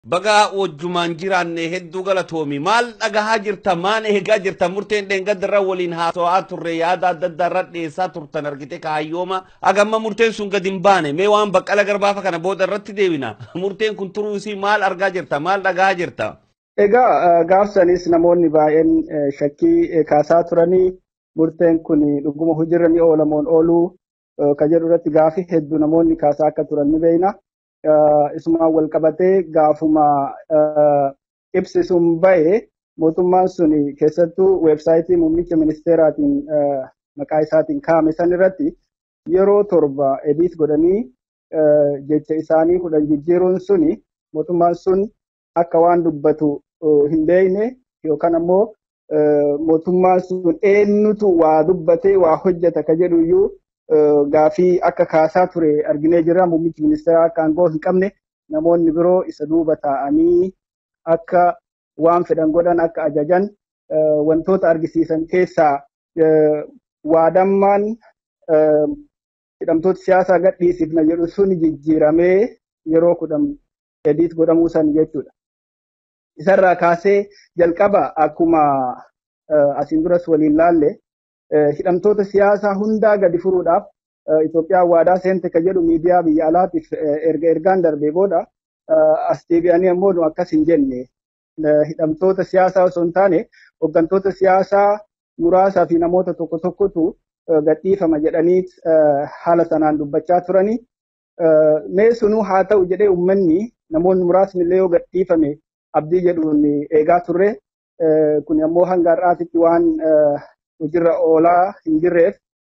Bagaa wajjumaan jiraanne hedduu galatoomi maal dhagahaa jirta maan eegaa jirta murteen dheengaddarra waliin haasawaa turre yaada adda addaa irra dhiyeessaa turtan argite kaayyooma agamma murteen sun gadi hin baane mee waan baqqala garbaafa kana booda irratti deebina murteen kun turuu isii maal argaa jirta maal dhagahaa jirta. Egaa gaafsanis namoonni baay'een shakkii kaasaa turanii murteen kun dhuguma hojiirra ni oolamoon ooluu ka jedhu irratti gaafii hedduu namoonni kaasaa akka turan ni beekna. Isumaan wal qabatee gaafuma ibsi sun ba'e mootummaan sun keessattuu weebsaayitii muummicha ministeeraatiin maqaa isaatiin kaa'ame san irratti yeroo torba ediit godhanii jecha isaanii kudhan jijjiiruun suni mootummaan sun akka waan dubbatu hin beekne yookaan ammoo mootummaan sun eenyutu waa dubbatee waa hojjeta ka jedhu iyyuu gaafii akka kaasaa ture arginee jirra muummichi ministeeraa akka aangoo hin qabne namoonni biroo isa duuba taa'anii akka waan fedhan godhan akka ajajan wantoota argisiisan keessaa waadammaan hidhamtoota siyaasaa gadhiisifna jedhu sun jijjiiramee yeroo kudhan ediit godhamuu san jechuudha. Isarraa kaasee jalqaba akkuma asiin duras waliin laalle hidhamtoota siyaasaa hundaa gadi furuudhaaf Itoophiyaan waadaa seente ka jedhu miidiyaa biyya alaatiif erga ergaan darbee booda as deebi'anii ammoo nu akkas hin jenne hidhamtoota siyaasaa osoo hin taane hooggantoota siyaasaa muraasaa fi namoota tokko tokkotu gadhiifama jedhanii haala sanaan dubbachaa turanii. Mee sunuu haa ta'u jedhee uummanni namoonni muraasni illee yoo gadhiifame abdii jedhuun eegaa turre kun ammoo hanga har'aatitti waan hojiirra oolaa hin jirreef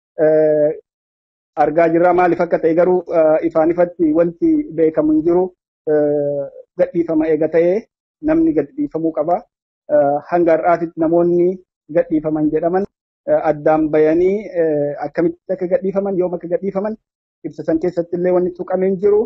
argaa jirra maaliif akka ta'e garuu ifaan ifatti wanti beekamu hin jiru gadhiifama eega ta'ee namni gadhiifamuu qaba. Hanga har'aatitti namoonni gadhiifaman jedhaman addaan bayanii akkamitti akka gadhiifaman yoom akka gadhiifaman ibsa san keessatti illee wanni tuqamee hin jiru.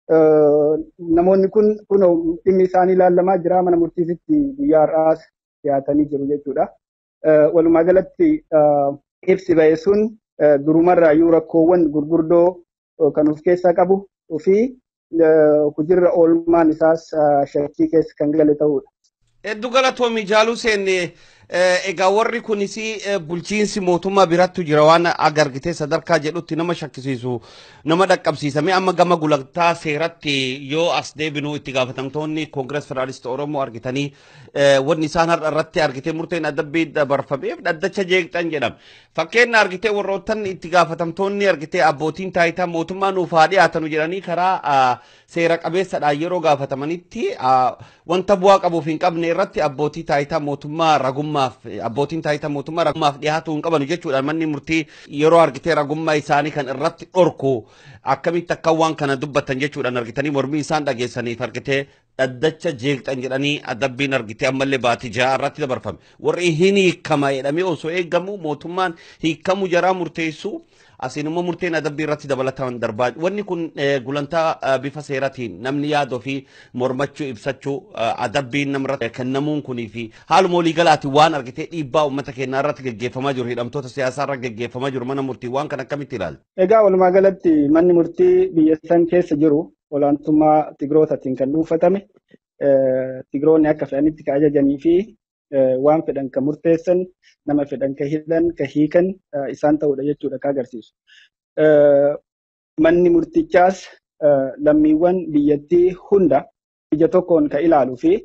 Namoonni kun kun dhimmi isaanii ilaalamaa jira mana murtiisitti guyyaa har'aas dhiyaatanii jiru jechuudha. Walumaa galatti ibsi ba'e sun durumarraayyuu rakkoowwan gurguddoo kan of keessaa qabu fi hojiirra oolmaan isaas shakkii keessa kan gale ta'udha. Hedduu galatoomi jaaluu seenne egaa warri kunis bulchiinsi mootummaa birattu jira waan agargitee sadarkaa jedhutti nama shakkisiisu nama dhaqqabsiisame amma gama gulantaa seeratti yoo as deebinu itti gaafatamtoonni koongirees federaalistii oromoo argitanii wanni isaan har'a irratti argitee murteen adabbii dabarfameef dhaddacha jeeqxan jedhama. Fakkeenya argitee warroottan itti gaafatamtoonni argitee abbootiin taayitaa mootummaa nuuf haa dhiyaatanu jedhanii karaa seera qabeessadhaan yeroo gaafatamanitti wanta bu'aa qabuuf hin qabne irratti abbootii taayitaa mootummaa ragummaaf abbootiin taayitaa mootummaa ragummaaf dhiyaatuu hin qabanu jechuudhaan manni murtii yeroo argitee ragummaa isaanii kan irratti dhorku akkamitti akka waan kana dubbatan jechuudhaan argitanii mormii isaan dhageessaniif argitee dhaddacha jeeqxan jedhanii adabbiin argitee ammallee baatii ja'a irratti dabarfame warri hin hiikama jedhamee osoo eegamu mootummaan hiikamuu jaraa murteessu asiin immoo murteen adabbii irratti dabalataman darbaa wanni kun gulantaa bifa seeratiin namni yaada ofii mormachuu ibsachuu adabbiin namarratti kennamuun kunii fi haaluma waliigalaatiin waan argitee dhiibbaa uummata keenyaa irratti geggeeffamaa jiru hidhamtoota siyaasaa irra geggeeffamaa jiru mana murtii waan kan akkamitti ilaalu. Egaa walumaa galatti manni murtii biyya san keessa jiru olaantummaa tigrootaatiin kan dhuunfatame tigroonni akka fedhanitti ka ajajanii fi waan fedhan ka murteessan nama fedhan ka hidhan ka hiikan isaan ta'udha jechuudha ka agarsiisu. Manni murtichaas lammiiwwan biyyattii hunda ija tokkoon ka ilaaluu fi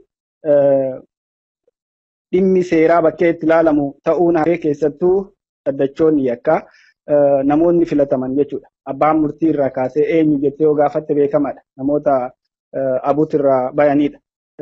dhimmi seeraa bakkee itti ilaalamu ta'uun hafee keessattuu dhaddachoonni yakka namoonni filataman jechuudha. Abbaan murtii irraa kaasee eenyu jettee yoo gaafatte beekamaadha. Namoota abuut irraa bayanidha.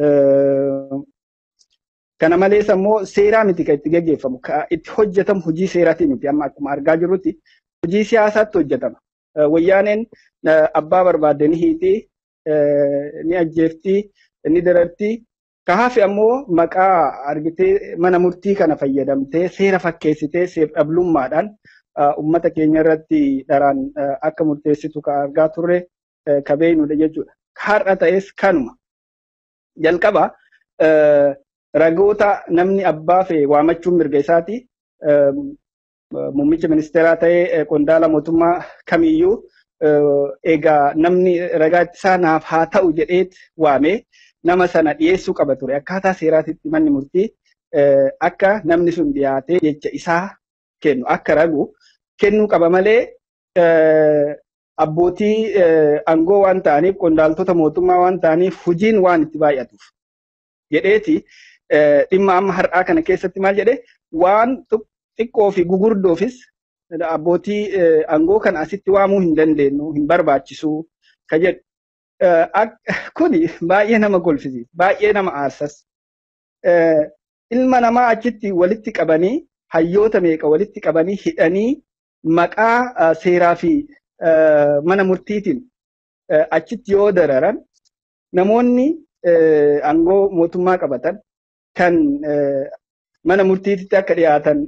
Kana malees ammoo seeraa miti kan itti gaggeeffamu. Itti hojjetamu hojii seeraatii miti. Amma akkuma argaa jirrutti hojii siyaasaatti hojjetama. Wayyaaneen abbaa barbaadde ni hiitii, ni ajjeeftii, ni darartii. Ka hafe ammoo maqaa argitee mana murtii kana fayyadamtee seera fakkeessitee seef dhablummaadhaan uummata keenya irratti dharaan akka murteessitu ka argaa turre ka beeknudha jechuudha. Har'a ta'es kanuma. Jalqaba ragoota namni abbaa fee waamachuun mirga isaati. Muummicha ministeeraa ta'ee qondaala mootummaa kamiyyuu egaa namni ragaa ittisaa naaf haa ta'u jedheet waame nama sana dhiyeessuu qaba ture. Akkaataa seeraatitti manni murtii akka namni sun dhiyaatee jecha isaa kennu akka ragu kennuu qaba malee abbootii aangoo waan ta'aniif qondaaltota mootummaa waan ta'aniif hojiin waan itti baay'atuuf jedheeti dhimma amma har'aa kana keessatti maal jedhe waan xiqqoo fi gugurdoofis abbootii aangoo kana asitti waamuu hin dandeenyu hin barbaachisu ka jedhu. Kuni baay'ee nama golfisiisa baay'ee nama aarsas. Ilma namaa achitti walitti qabanii hayyoota meeqa walitti qabanii hidhanii maqaa seeraa fi mana murtiitiin achitti yoo dararan namoonni aangoo mootummaa qabatan kan mana murtiitti akka dhiyaatan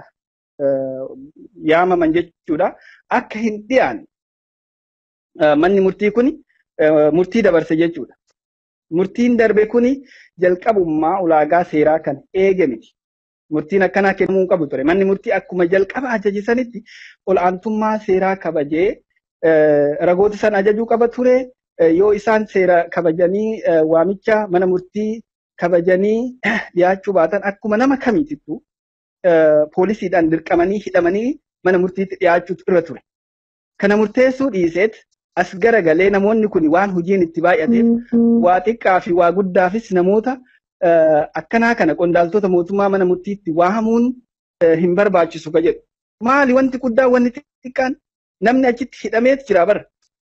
yaamaman jechuudha. Akka hin dhiyaanne manni murtii kuni murtii dabarse jechuudha. Murtiin darbe kuni jalqabummaa ulaagaa seeraa kan eege miti. Murtiin akkanaa kennamuu qabu ture. Manni murtii akkuma jalqaba ajajisanitti ol'aantummaa seeraa kabajee ragoota sana ajajuu qaba ture. Yoo isaan seera kabajanii waamicha mana murtii kabajanii dhiyaachuu baatan akkuma nama kamiitittu poolisiidhaan dirqamanii hidhamanii mana murtiitti dhiyaachuutu irra ture. Kana murteessuu dhiiseet as garagalee namoonni kun waan hojiin itti baay'ateef waa xiqqaa fi waa guddaafis namoota akkanaa kana qondaaltota mootummaa mana murtiitti waamuun hin barbaachisu ka jedhu. Maali wanti guddaan wanti xiqqaan namni achitti hidhameet jira bara.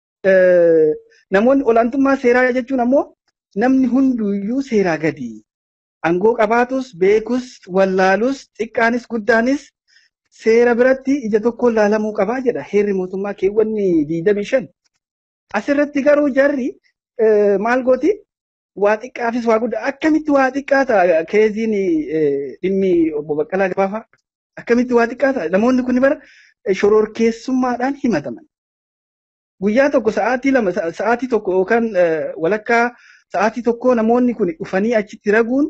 Namoonni olaantummaa seeraa jechuun ammoo namni hunduyyuu seeraa gadi. Aangoo qabaatus beekus wallaalus xiqqaanis guddaanis seera biratti ija tokkoon laalamuu qabaa jedha heerri mootummaa keewwanni diidamii shan. Asirratti garuu jarri maal gooti waa xiqqaafis waa guddaa akkamitti waa xiqqaa ta'a keeziin dhimmi obbo Baqqalaa Gabaafaa akkamitti waa xiqqaa ta'a namoonni kun bara shororkeessummaadhaan himataman. Guyyaa tokko sa'aatii lama sa'aatii tokko yookaan walakkaa sa'aatii tokko namoonni kun dhufanii achitti raguun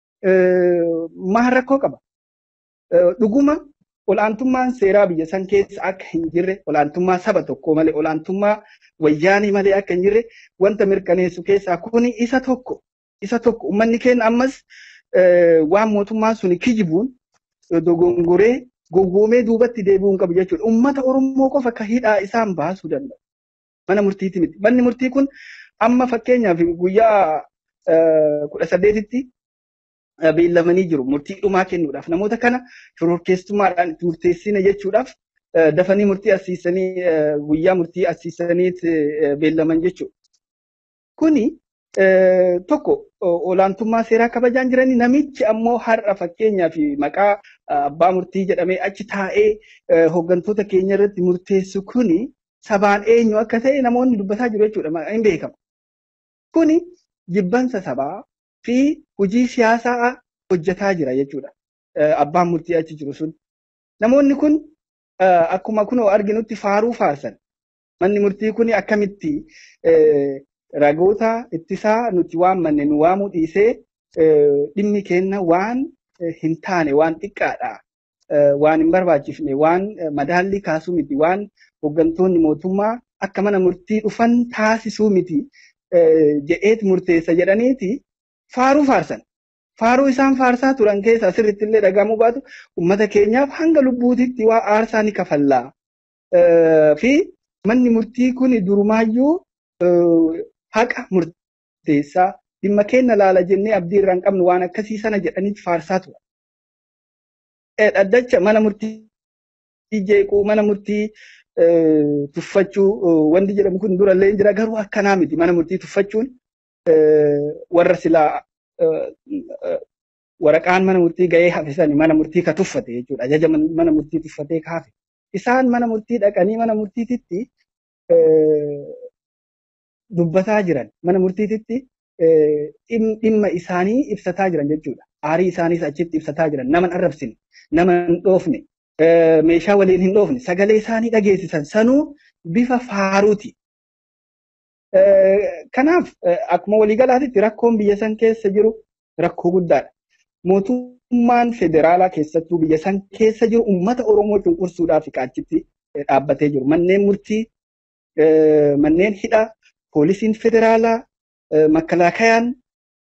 maal rakkoo qaba. Dhuguma olaantummaan seeraa biyya san keessa akka hin jirre olaantummaa saba tokko malee olaantummaa wayyaanii malee akka hin jirre wanta mirkaneessu keessaa kuni isa tokko isa tokko uummanni keenya ammas waan mootummaan suni kijibuun dogongoree gowwoomee duubatti deebi'uu hin qabu jechuudha. Uummata Oromoo qofa akka hidhaa isaan baasuu danda'u. Mana murtiiti miti. Manni murtii kun amma fakkeenyaaf guyyaa kudha saddeetitti beellamanii jiru murtii dhumaa kennuudhaaf namoota kana shororkeessummaadhaan itti murteessine jechuudhaaf dafanii murtii asiisanii guyyaa murtii asiisaniit beellaman jechuudha. Kuni tokko olaantummaa seeraa kabajaan jiranii namichi ammoo har'a fakkeenyaaf maqaa abbaa murtii jedhamee achi taa'ee hooggantoota keenya irratti murteessu kuni sabaan eenyu akka ta'e namoonni dubbataa jiru jechuudha hin beekamu. Kuni jibbansa sabaa fi hojii siyaasaa hojjetaa jira jechuudha. Abbaan murtii achi jiru sun. Namoonni kun akkuma kunoo arginutti faaruu faarsan. Manni murtii kun akkamitti ragoota ittisaa nuti waammanne nu waamuu dhiisee dhimmi kenna waan hin taane waan xiqqaadha. Waan hin barbaachifne waan madaallii kaasuu miti waan hooggantoonni mootummaa akka mana murtii dhufan taasisuu miti jedheet murteessa jedhaniiti faaruu faarsan. Faaruu isaan faarsaa turan keessa asirratti illee dhagamuu baatu uummata keenyaaf hanga lubbuutitti waa aarsaa ni kafallaa. Fi manni murtii kun durumaayyuu haqa murteessaa dhimma keenya laala jennee abdii irraa hin qabnu waan akkasii sana jedhaniiti faarsaa tura. Dhaddacha mana murtii jeequu mana murtii tuffachuu wanti jedhamu kun durallee jira garuu akkanaa miti mana murtii tuffachuun warra silaa waraqaan mana murtii ga'ee hafisani mana murtii ka tuffate jechuudha ajaja mana murtii tuffatee ka hafe isaan mana murtii dhaqanii mana murtiititti dubbataa jiran mana murtiititti dhimma isaanii ibsataa jiran jechuudha aarii isaaniis achitti ibsataa jiran nama hin arrabsine nama hin dhoofne meeshaa waliin hin dhoofne sagalee isaanii dhageessisan sanuu bifa faaruuti. Kanaaf akkuma waliigalaatitti rakkoon biyya san keessa jiru rakkoo guddaadha. Mootummaan federaalaa keessattuu biyya san keessa jiru uummata Oromoo cunqursuudhaaf achitti dhaabbatee jiru. Manneen murtii, manneen hidhaa, poolisiin federaalaa, makkalaakayaan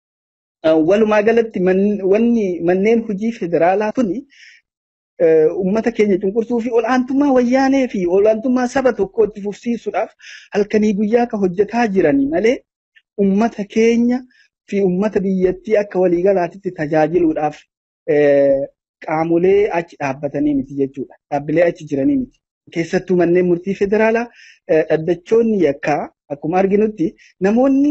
Walumaa galatti wanni manneen hojii federaalaa kuni uummata keenya cunqursuu fi ol'aantummaa wayyaanee fi ol'aantummaa saba tokkoo itti fufsiisuudhaaf halkanii guyyaa kan hojjetaa jiranii malee uummata keenya fi uummata biyyattii akka waliigalaatitti tajaajiluudhaaf qaamolee achi dhaabbatanii miti jechuudha. Dhaabbilee achi jiranii miti. Keessattuu manneen murtii federaalaa dhaddachoonni yakkaa akkuma arginutti namoonni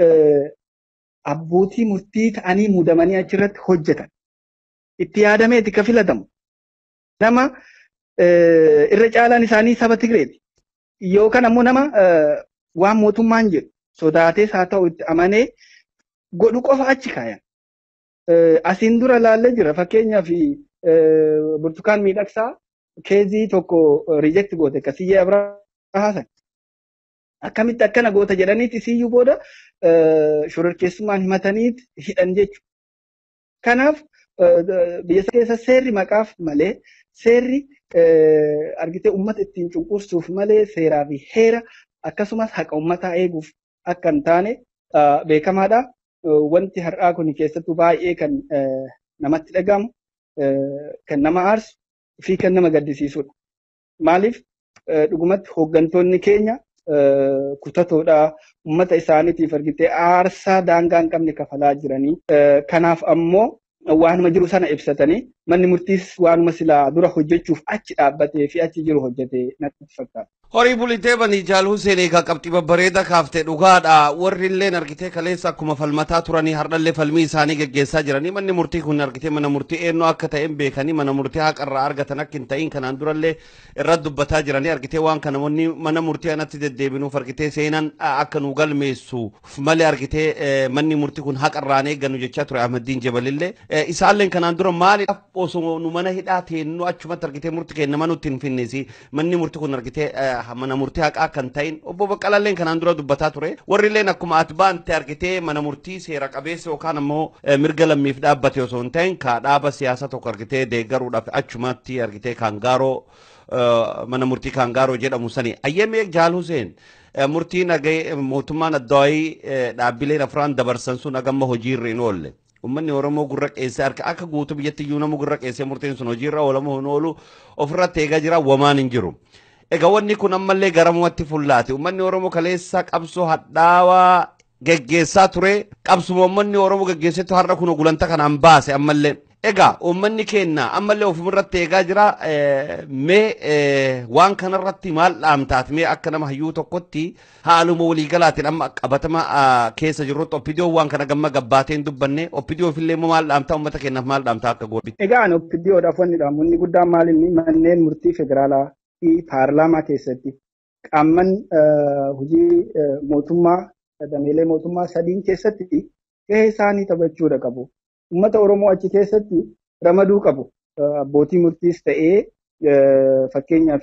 abbootii murtii ta'anii muudamanii achirratti hojjetan. Itti yaadameeti ka filatamu. Nama irra caalaan isaanii saba Tigreeti. Yookaan ammoo nama waan mootummaan jedhu sodaatees haa ta'u itti amanee godhu qofa achi kaayan. Asiin dura laallee jira fakkeenyaaf burtukaan miidhagsaa keezii tokko riijekti goote kasiyyee Abrahaasan. Akkamitti akkana goota jedhaniiti siyyuu booda shororkeessummaan himataniit hidhan jechuudha. Kanaaf biyya keessa seerri maqaaf malee seerri argitee uummata ittiin cunqursuuf malee seeraa fi heera akkasumas haqa uummataa eeguuf akka hin taane beekamaadha. Wanti har'aa kun keessattuu baay'ee kan namatti dhagahamu, kan nama aarsu fi kan nama gaddisiisudha. Maaliif dhugumatti hooggantoonni keenya kutatoodha. Uummata isaaniitiif argitee aarsaa daangaa hin qabne kafalaa jiranii. Kanaaf ammoo waanuma jiru sana ibsatanii manni murtiis waanuma silaa dura hojjechuuf achi dhaabbatee fi achi jiru hojjetee natti fakkaata. Horii bulitee banii jaal Hussein egaa qabxii babbareeda kaaftee dhugaadha. Warri illee argitee kaleessa akkuma falmataa turanii hardhallee falmii isaanii geggeessaa jiranii manni murtii kun argitee mana murtii eenyu akka ta'een beekanii mana murtii haqarraa argatan akka hin ta'in kanaan durallee irratti dubbataa jiranii argitee waan kana namoonni mana murtii anatti deddeebinuuf argitee seenan akka nu galmeessuuf malee argitee manni murtii kun haqarraan eeggannu jechaa ture Ahmadiin Jabalillee. Isaalleen kanaan dura maaliidhaaf osoo nu mana hidhaa teennu achumatti argitee murtii kennaman nutti hin finnisi manni murtii kun argitee mana murtii haqaa kan ta'in obbo Baqqalalleen kanaan dura dubbataa ture warri illeen akkuma ati baante argitee mana murtii seera qabeessa yookaan ammoo mirga lammiif dhaabbate osoo hin ta'in ka dhaaba siyaasa tokko argitee deeggaruudhaaf achumatti argitee kaangaaroo mana murtii kaangaaroo jedhamu sani ayyamee jaal Huseen murtii nagee mootummaan addawaayii dhaabbileen afraan dabarsan sun agamma hojiirra hin oolle. Uummanni Oromoo gurra qeessee harka akka guutuu biyyatti iyyuu nama gurra qeessee murtiin sun hojiirra oolamu hin oolu ofirratti eegaa jira wamaan hin jiru. Egaa wanni kun ammallee garamumatti fullaate. Uummanni Oromoo kaleessa qabsoo hadhaawaa geggeessaa ture. Qabsuma uummanni Oromoo geggeessetu har'a kun gulanta kanaan baase ammallee. Egaa uummanni keenya ammallee ofumirratti eegaa jira. Mee waan kanarratti maal dhaamtaat mee akka nama hayyuu tokkotti haaluma waliigalaatiin amma qabatama keessa jirrutti oppidiyoon waan kana gamma gabbaateen dubbanne oppidiyoof illee maal dhaamtaa uummata keenyaaf maal dhaamtaa akka godhu. Egaa ani oppidiyoodhaaf wanni dhaamu inni guddaan maalinni manneen murtii federaalaa fi paarlaamaa keessatti qaamman hojii mootummaa dameelee mootummaa sadiin keessatti gahee isaanii taphachuudha qabu. Uummata Oromoo achi keessatti ramaduu qabu. Abbootii murtiis ta'ee fakkeenyaaf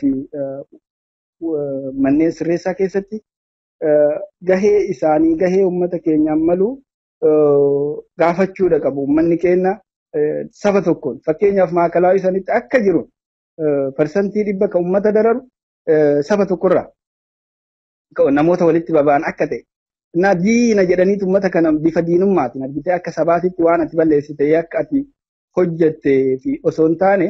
manneen sirreessaa keessatti gahee isaanii gahee uummata keenyaan malu gaafachuudha qabu. Uummanni keenya saba tokkoon fakkeenyaaf maakalaa isaanitti akka jiru parsantii dhibba kan uummata dararu saba tokkorraa namoota walitti baba'an akka ta'e. Na diina jedhaniitu uummata kana bifa diinummaatiin argitee akka sabaatitti waan ati balleessite akka ati hojjattee fi osoo hin taane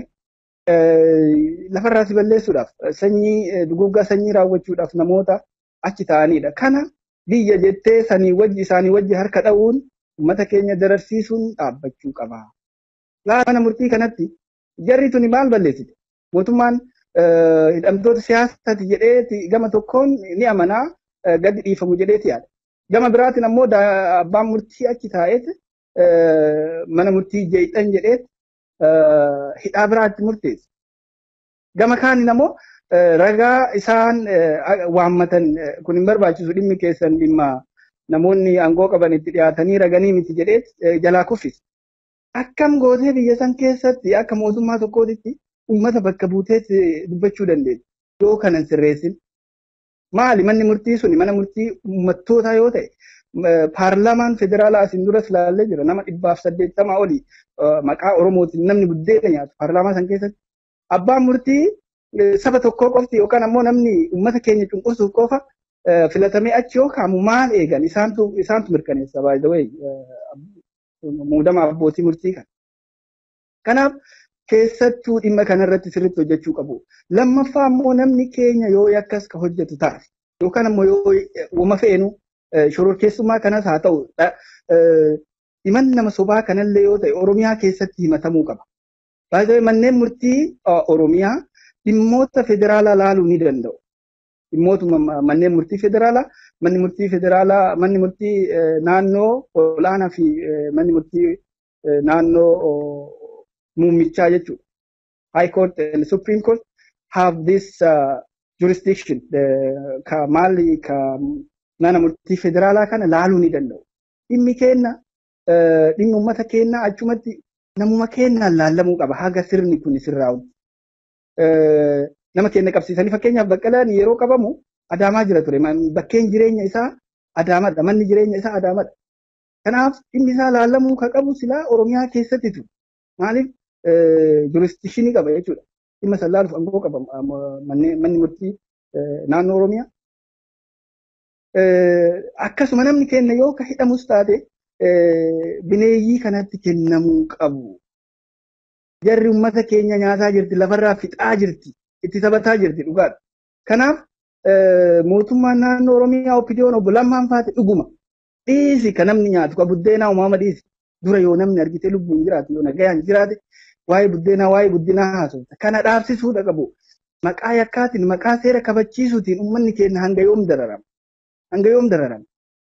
lafarraa si balleessuudhaaf sanyii duguggaa sanyii raawwachuudhaaf namoota achi ta'anidha. Kana biyya jettee sanii wajji isaanii wajji harka dha'uun uummata keenya dararsiisuun dhaabbachuu qaba. Mana murtii kanatti jarri tuni maal balleessite? Mootummaan hidhamtoota siyaasaati jedhee gama tokkoon ni amanaa gadi dhiifamu jedheeti yaada. Gama biraatiin ammoo abbaan murtii achi taa'eet mana murtii jeexan jedheet hidhaa biraatti murteessa. Gama kaaniin ammoo ragaa isaan waammatan kun hin barbaachisu dhimmi keessan dhimma namoonni aangoo qaban itti dhiyaatanii raganii miti jedheet jalaa kuffisa. Akkam gootee biyya san keessatti akka mootummaa tokkootitti uummata bakka buuteet dubbachuu dandeessu. Yoo kanan sirreessin maali manni murtii suni mana murtii uummattootaa yoo ta'e paarlaamaan federaalaa asin duras ilaallee jira nama dhibbaaf saddeettamaa olii maqaa oromootiin namni buddeena nyaatu paarlaamaa san keessatti abbaan murtii saba tokkoo qofti yookaan ammoo namni uummata keenya cunqursuuf qofa filatamee achi yoo kaamu maal eegan isaantu isaantu mirkaneessa by the way muudama abbootii murtii kana. Kanaaf keessattuu dhimma kanarratti sirriitti hojjechuu qabu. Lammaffaa immoo namni keenya yoo akkas ka hojjetu taate yookaan immoo yoo wama feenu shororkeessummaa kanas haa ta'u himan nama sobaa kanallee yoo ta'e Oromiyaa keessatti himatamuu qaba. Baay'ee manneen murtii Oromiyaa dhimmoota federaalaa laaluu ni danda'u. Dhimmootuma manneen murtii federaalaa, manni murtii federaalaa, manni murtii naannoo olaanaa fi manni murtii naannoo muummichaa jechuudha. High Court and Supreme Court have this uh, jurisdiction. Ka maali ka mana murtii federaalaa kana laaluu ni danda'u. Dhimmi keenya dhimmi uummata keenyaa achumatti namuma keenyaan laallamuu qaba haga sirni kun sirraa'u. Nama keenya qabsiisanii fakkeenyaaf baqqalaan yeroo qabamu adaamaa jira ture. Bakkeen jireenya isaa adaamadha. Manni jireenya isaa adaamadha. Kanaaf dhimmi isaa laallamuu ka qabu silaa Oromiyaa keessatti ture. Maaliif jurisdikshinii qaba jechuudha. Dhimma san laaluuf aangoo qaba manni murtii naannoo Oromiyaa. Akkasuma namni keenya yoo ka hidhamus taate bineeyyii kanatti kennamuu qabu. Jarri uummata keenya nyaataa jirti, lafarraa fixaa jirti, itti taphataa jirti dhugaadha. Kanaaf mootummaan naannoo Oromiyaa oppidiyoon obbo Lammaan faate dhuguma. Dhiisi kan namni nyaatu ka buddeenaa uumama dhiisi. Dura yoo namni argite lubbuun jiraatu yoo nagayaan jiraate waa'ee buddeenaa waa'ee guddinaa haasofta. Kana dhaabsisuudha qabu. Maqaa yakkaatiin maqaa seera kabachiisuutiin uummanni keenya hanga yoom dararama. Hanga yoom dararama.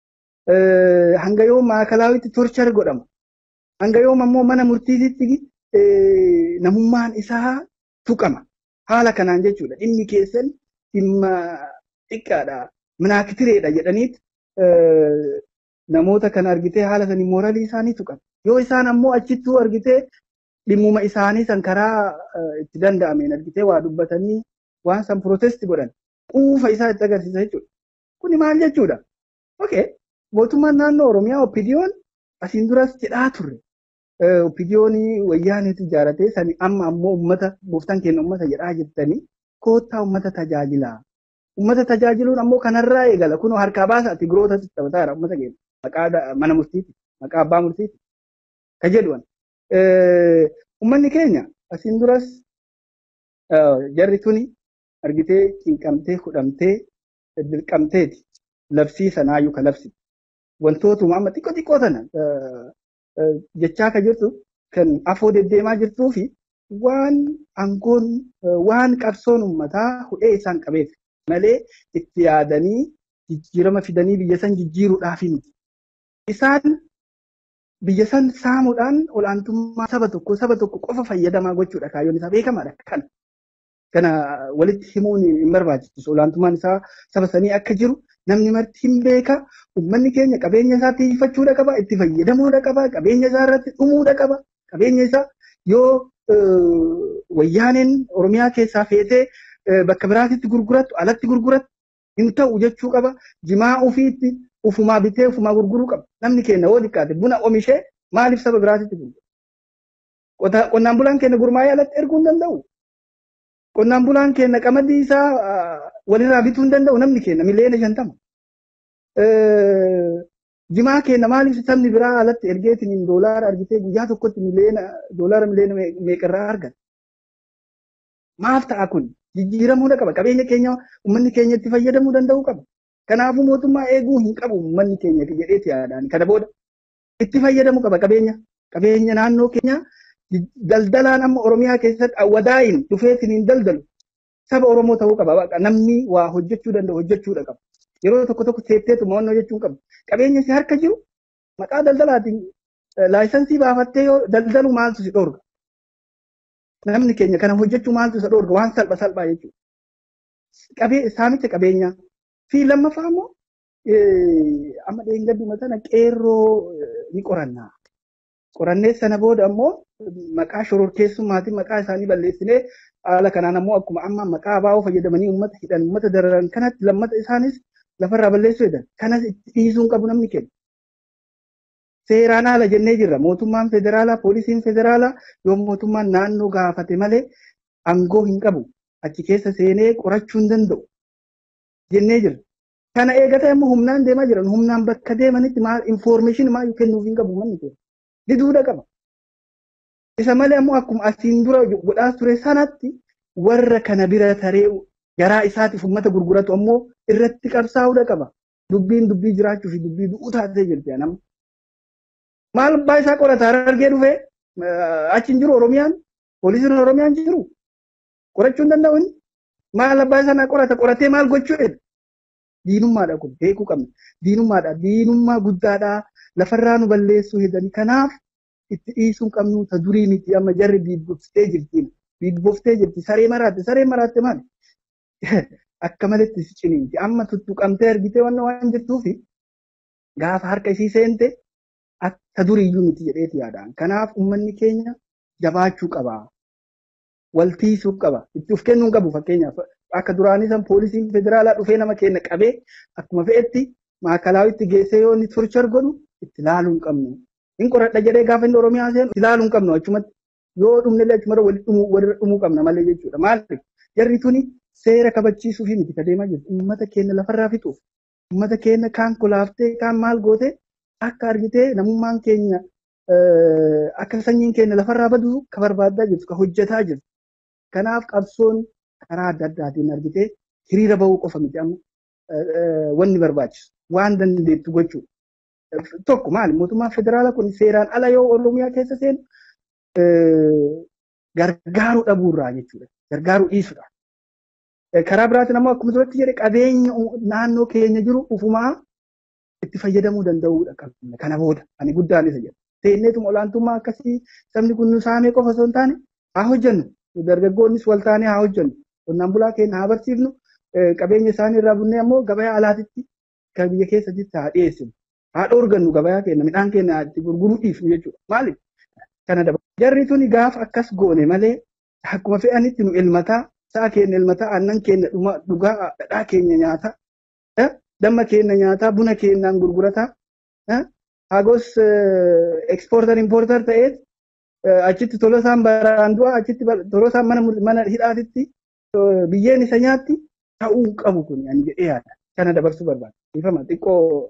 Hanga yoom maakalaawwitti torchar godhama. Hanga yoom ammoo mana murtiititti namummaan isaa tuqama. Haala kanaan jechuudha. Dhimmi keessan dhimma xiqqaadha. Minaakitireedha jedhaniit namoota kana argitee haala sanii mooralii isaanii tuqan. Yoo isaan ammoo achittuu argitee dhimmuma isaanii san karaa itti danda'ameen argitee waa dubbatanii waan san protesti godhan quufa isaa itti agarsiisa jechuudha. Kuni maal jechuudha? Okay. Mootummaan naannoo Oromiyaa oppidiyoon asiin duras jedhaa turre. Oppidiyoonii wayyaaniitu ijaaratee sani amma ammoo uummata gooftaan keenya uummata jedhaa jirtanii koottaa uummata tajaajilaa. Uummata tajaajiluun ammoo kanarraa eegala. Kunoo harkaa baasa Tigirootatti taphataa jira uummata keenya. Maqaa mana murtiiti. Maqaa abbaa murtiiti. Ka jedhuun. Uummanni keenya asiin duras jarri tuni argitee cinqamtee hudhamtee dirqamteeti. Labsii sanaayyuu ka labsi. Wantootuma amma xiqqoo xiqqoo tana jechaa ka jirtu kan afoo deddeemaa jirtuu fi waan aangoon waan qabsoon uummataa hudhee isaan qabeef malee itti yaadanii jijjiirama fidanii biyya san jijjiiruudhaaf miti. Isaan biyya san saamuudhaan olaantummaa saba tokko saba tokko qofa fayyadamaa gochuudha kaayyoon isaa beekamaadha kana. Kana walitti himuun hin barbaachisu olaantummaan isaa saba sanii akka jiru namni marti hin beeka uummanni keenya qabeenya isaa tiifachuudha qaba itti fayyadamuudha qaba qabeenya isaa irratti dhumuudha qaba qabeenya isaa yoo wayyaaneen oromiyaa keessaa feetee bakka biraatitti gurgurattu alatti gurgurattu hin ta'u jechuu qaba jimaa ofiitti ufumaa bitee ufumaa gurguruu qaba namni keenya yoo xiqqaate buna oomishee maaliif saba biraatitti gurgura qonnaan bulaan keenya gurmaa'ee alatti erguu hin danda'u qonnaan bulaan keenya qamadii isaa walirraa bituu hin danda'u namni keenya miliyoona shantama. Jimaa keenya maaliif sabni biraa alatti ergeetiin doolaara argitee guyyaa tokkotti miliyoona doolaara miliyoona meeqarraa argata. Maaf ta'a kun jijjiiramuudha qaba qabeenya keenya uummanni keenya itti fayyadamuu danda'uu qaba. Kanaafuu mootummaa eeguu hin qabu uummanni keenya jedheeti yaadaan kana booda itti fayyadamuu qaba qabeenya qabeenya naannoo keenyaa daldalaan amma Oromiyaa keessatti awwadaayin dhufeetiin hin daldalu saba Oromoo ta'uu qaba. Namni waa hojjechuu danda'u hojjechuudha qaba. Yeroo tokko tokko teetteetu mo'annoo jechuun qabu. Qabeenya si harka jiru maqaa daldalaatiin laayisansii baafattee yoo daldalu maaltu si dhorga. Namni keenya kana hojjechuu maaltu isa dhorga waan salpha salphaa jechuudha. Qabee saamicha qabeenyaa fi lammaffaa immoo amma dheengadduma sana qeerroo ni qorannaa. qorannee sana booda ammoo maqaa shororkeessummaatiin maqaa isaanii balleessinee haala kanaan ammoo akkuma amma maqaa abaa'oo fayyadamanii uummata hidhan uummata dararan kanatti lammata isaanis lafarraa balleessuu jedhan kanas itti dhiisuun qabu namni kenna. Seeraan haala jennee jirra mootummaan federaalaa poolisiin federaalaa yoo mootummaan naannoo gaafate malee aangoo hin qabu achi keessa seenee qorachuu hin danda'u jennee jirra. Kana eegata immoo humnaan deemaa jiran humnaan bakka deemanitti maal infoormeeshinii maal kennuuf hin qabu manni keenya. diduudha qaba. Isa malee ammoo akkuma asiin dura godhaa ture sanatti warra kana bira taree garaa isaatiif uummata gurguratu ammoo irratti qabsaa'uudha qaba. Dubbiin dubbii jiraachuu fi dubbii du'uu taatee jirti nama. Maal abbaa isaa qorata harargee dhufee achi hin jiru Oromiyaan poolisiin Oromiyaan jiru qorachuu hin danda'u inni. Maal abbaa isaa qorata qoratee maal gochuu jedha. Diinummaadha kun beekuu qabna. Diinummaadha. Diinummaa guddaadha. Lafarraa nu balleessuu hedani. Kanaaf itti dhiisuu qabnu ta durii miti amma jarri biidboftee jirti. Biidboftee jirti. Saree maraatte. Saree maraatte maali? Akka maletti si ciniinti. Amma tuttuqamtee argitee waan waan jettuufi gaafa harka isii seente akka duriiyyuu miti jedheeti yaadaan. Kanaaf uummanni keenya jabaachuu qaba. Waltiisuu qaba. Itti of kennuu qabu fakkeenyaaf. Akka duraanii san poolisiin federaalaa dhufee nama keenya qabee akkuma fe'etti maakalaawitti geessee yoo inni torchar godhu itti laaluu hin qabnu. Hin qoradha jedhee gaafa inni Oromiyaa seenu itti laaluu hin qabnu achumatti. Yoo dhumnellee achumatti walitti dhumuu walirra dhumuu qabna malee jechuudha. Maaliif jarri tuni seera kabachiisuu fi miti adeemaa jirti. Uummata keenya lafarraa fixuuf. Uummata keenya kaan kolaaftee kaan maal gootee akka argitee namummaan keenya akka sanyiin keenya lafarraa badu ka barbaadaa jirtu ka hojjetaa jirtu. Kanaaf qabsoon karaa adda addaatiin argitee hiriira bahuu qofa miti amma wanni barbaachisu waan dandeettu jechuudha. Tokko maali mootummaan federaalaa kun seeraan ala yoo Oromiyaa keessa seenu gargaaruu dhabuurraa jechuudha. Gargaaruu dhiisudha. Karaa biraatiin ammoo akkuma duratti jedhe qabeenya naannoo keenya jiru ufumaa itti fayyadamuu danda'uudha qabna. Kana booda ani guddaan isa jedha. Teenneetuma olaantummaa akkasii sabni kun nu saamee qofa osoo hin taane haa hojjennu. Dargaggoonnis wal taanee haa hojjennu. Qonnaan bulaa keenya haa barsiifnu. Qabeenya isaanii irraa bunnee ammoo gabayaa alaatitti kan biyya keessatti haa dhiyeessinu. Haa dhoorgannu gabayaa keenya midhaan keenya itti gurguruu dhiifnu jechuudha. Maaliif? Kana dabala. Jarri tuni gaafa akkas goone malee akkuma fe'anitti nu ilmataa sa'a keenya ilmataa aannan keenya dhugaa dhadhaa keenya nyaataa damma keenya nyaataa buna keenyaan gurgurataa hagos ekspoortar impoortar ta'eet achitti tolosaan baraan du'a achitti tolosaan mana mana hidhaatitti biyyeen isa nyaatti ta'uu qabu kun ani jedhee yaada kana dabarsuu barbaada ifama xiqqoo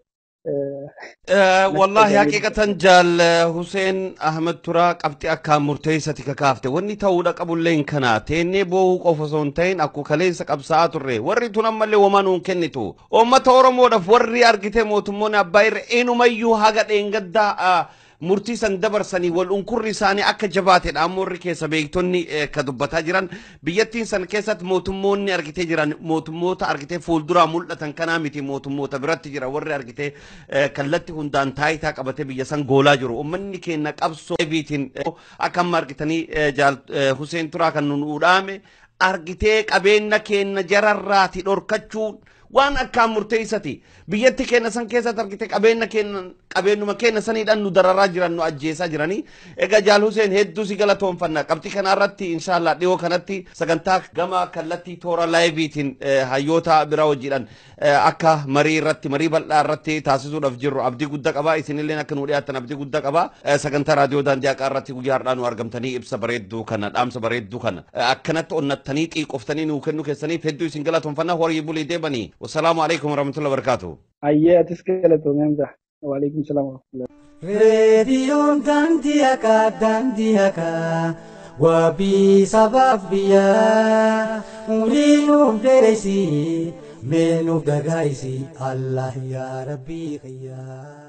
wallahi haqiqatan jaal Huseen Ahmed Turaa qabxii akkaan murteessati kakaafte wanni ta'uudha qabullee hin kana teennee boohuu qofa osoo hin ta'in akkuma kaleessa qabsaa'aa turre warri tun ammallee homaa nuun kennitu uummata Oromoodhaaf warri argite mootummoonni abbaa irra eenyumayyuu haga dheengaddaa murtii san dabarsanii wal unkurri isaanii akka jabaatedha ammoo warri keessa beektonni ka dubbataa jiran biyyattiin san keessatti mootummoonni argitee jiran mootummoota argitee fuulduraa mul'atan kanaa miti mootummoota biratti jira warri argitee kallatti hundaan taayitaa qabatee biyya san goolaa jiru ummanni keenya qabsoo biitiin akka amma argitanii jaal Huseen Turaa kan nun udhaame argitee qabeenya keenya jararraati dhorkachuun waan akkaan murteessati biyyatti keenya san keessatti argite qabeenya keenya qabeenyuma keenya saniidhaan nu dararaa jiran nu ajjeesaa jiranii egaa jaal Huseen hedduu si galatoonfanna qabxii kanarratti inshaallah dhiyoo kanatti sagantaa gama kallattii toora laayiviitiin hayyoota biraa hojiidhaan akka marii irratti marii bal'aa irratti taasisuudhaaf jirru abdii guddaa qaba isinillee akka nu dhiyaattan abdii guddaa qaba sagantaa raadiyoo daandii haqaa irratti guyyaa har'aa nu argamtanii ibsa bareedduu kana dhaamsa bareedduu kana akkanatti onnattanii xiiqoftanii nuu kennuu keessaniif hedduu isin galatoonfanna horii bulii deebanii والسلام عليكم ورحمة الله وبركاته أيه تسكيلة ممزح وعليكم السلام ورحمة الله reediyoon daandii haqaa daandii haqaa wabii sabaaf biyyaa umurii nuuf dheereysi mee nuuf gargaarisi allah yaa rabbii kiyyaa